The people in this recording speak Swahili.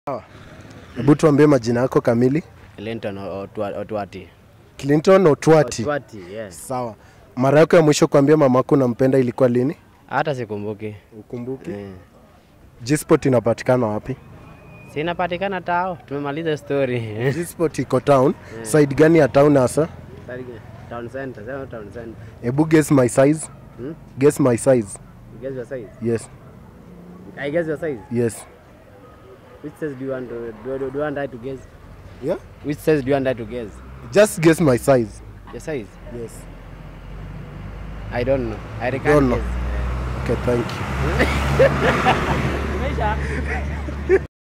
Hebu tuambie majina yako kamili. Linton Otwa- Otwati. Clinton Otwati. Otwati, yes. Sawa. Mara yako ya mwisho kuambia mamako unampenda ilikuwa lini? Hata sikumbuki. Ukumbuki? Eh. G-Spot inapatikana wapi? Sinapatikana tao. Tumemaliza story. G-Spot iko town. Side gani ya town hasa? Town center, sema town center. Hebu guess my size. Hmm? Guess my size. You guess your size? Yes. I guess your size. Yes. Which size do you want to do, do, do you want I to guess? Yeah? Which size do you want I to guess? Just guess my size. Your size? Yes. I don't know. I Don't can't know. guess. Okay, thank you. Umeisha?